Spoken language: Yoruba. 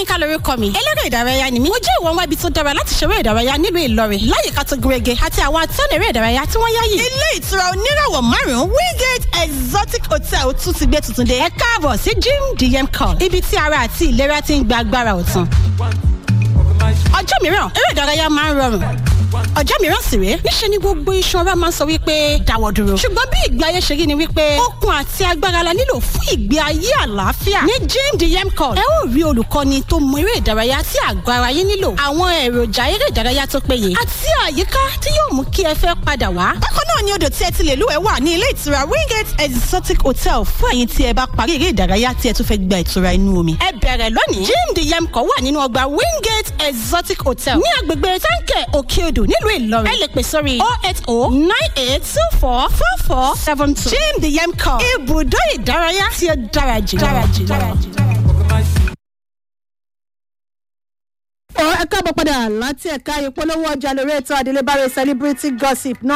Yínká lórúkọ mi eléré ìdárayá ni mí mo jẹ́ ìwọ̀n wá ibi tó dára láti ṣeré ìdárayá nílùú Ìlọrin láyìíká tó gúnrégé àti àwọn atọ́nà eré ìdárayá tí wọ́n yáyì. ilé ìtura oníràwọ̀ márùn-ún Wingate Exotic Hotel tún ti gbé tuntun dé ẹ káàbọ̀ sí Gym DM Call ibi tí ara àti ìlera ti ń gba agbára ọ̀tun. ọjọ́ mìíràn eré ìdárayá máa ń rọrùn ọjọ́ mìíràn sì rèé níṣẹ́ ni gbogbo iṣan ara máa ń sọ wípé dáwọ́ dúró ṣùgbọ́n bí ìgbé ayé ṣe rí ni wípé okun àti agbára la nílò fún ìgbé ayé àlàáfíà ní Gym DM Call ẹ ó rí olùkọ́ni tó mọ eré ìdárayá tí àgọ́ ara yín nílò àwọn èròjà eré ìdárayá tó péye àti àyíká tí yóò mú kí ẹ fẹ́ padà wá. bákan náà ni odò tí ẹ ti lè lúwẹ̀ẹ́ wà ní ilé ìtura Wingate Exotic Hotel fún ẹ̀yin tí ẹ bá parí eré ìdárayá tí ẹ tún fẹ́ gba ìtura inú omi. ẹ bẹ̀rẹ̀ lónìí Gym DM Call wà nínú ọgbà Wingate Exotic Hotel ní agbègbè táǹkẹ̀ òkè odò nílùú Ìlọrin. ẹ lè pè sórí oh eight oh nine eight two four four four seven two. Gym DM Call ibùdó ìdárayá tí ó dára jù. dára jù dára jù. ẹ káàbọ̀ padà láti ẹ̀ka ìpolówó ọjà lórí ètò àdélébáre celebrity gossip náà.